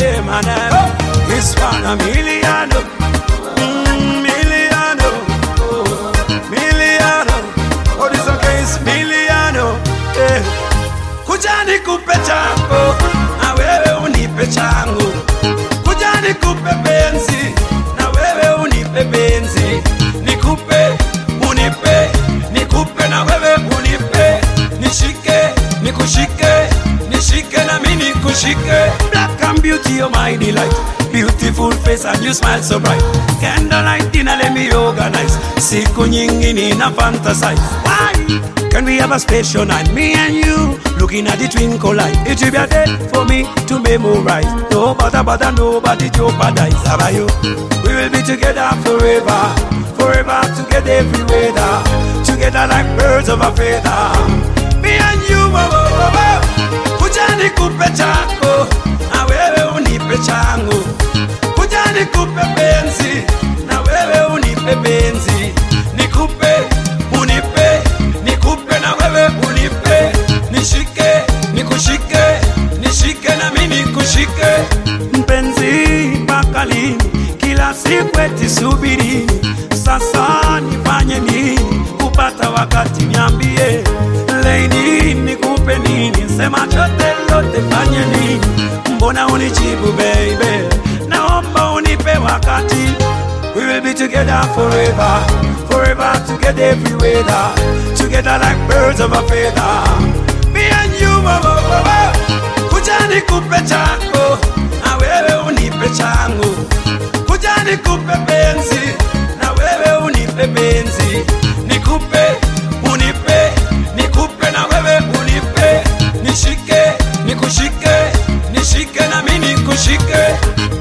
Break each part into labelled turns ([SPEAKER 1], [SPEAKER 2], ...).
[SPEAKER 1] say my name. This one a million. Mm, million. Oh, million. Oh, this one is million. Eh. Kuja nikupe changu na wewe unipe changu. Kuja nikupe penzi na wewe unipe penzi. Nikupe, unipe, nikupe na wewe unipe. Nishike, nikushike, nishike na mimi nikushike. Black and beauty, you're my delight. Beautiful face and you smile so bright. Candlelight dinner, let me organize. Siku nyingi nina fantasize. Why? Can we have a special night? Me and you looking at the twinkle light. It will be a day for me to memorize. No bother, bother, nobody jeopardize. How about you? We will be together forever, forever together every weather, together like birds of a feather. Me and you, oh, oh, oh, oh. kuja nikupe chako na wewe unipe changu, kuja nikupe penzi na wewe unipe penzi, nikupe unipe nikupe na wewe unipe, nishike nikushike, nishike na mimi nikushike, mpenzi mpaka lini? Kila siku eti subiri, sasa nifanye nini kupata wakati? Niambie lady, nikupe nini? Sema chote lote, fanye nini? Mbona unijibu baby? Naomba unipe wakati We will be together forever, forever together every weather, together like birds of a feather. Me and you, oh, oh, oh, oh. kuja nikupe chako na wewe unipe changu, kuja nikupe penzi na wewe unipe penzi, nikupe unipe, nikupe na wewe unipe, nishike nikushike, nishike na mimi nikushike.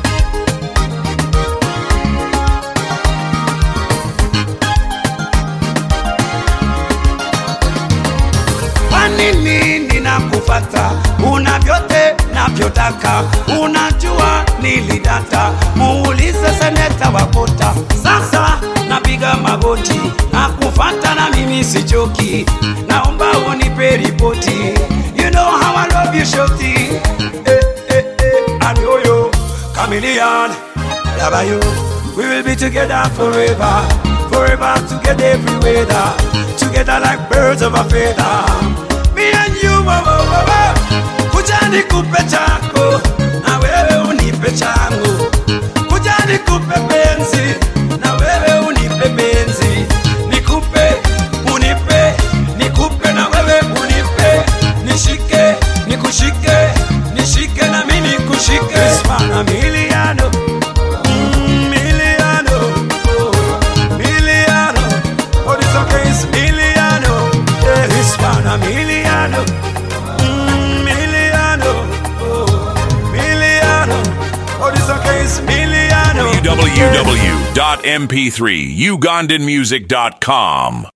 [SPEAKER 1] Kwa nini ninakufata? Una vyote navyotaka, unajua nilidata. Muulize seneta Wakota, sasa napiga magoti nakufata, na mimi sichoki, naomba unipe ripoti. You know how I love you shorty. Eh, eh, eh, and yo yo, chameleon, love you. We will be together forever, forever together every weather, together like birds of a feather. Me and you, oh, oh, oh, oh. kuja nikupe chako na wewe unipe changu, kuja nikupe penzi na wewe unipe penzi, nikupe unipe, nikupe na wewe unipe, nishike nikushike, nishike na mimi nikushike. This man a million, mm, million, oh, million, oh, this okay is million, yeah, this man a million, mm, million, oh, million, oh, this okay is million.
[SPEAKER 2] www.mp3ugandanmusic.com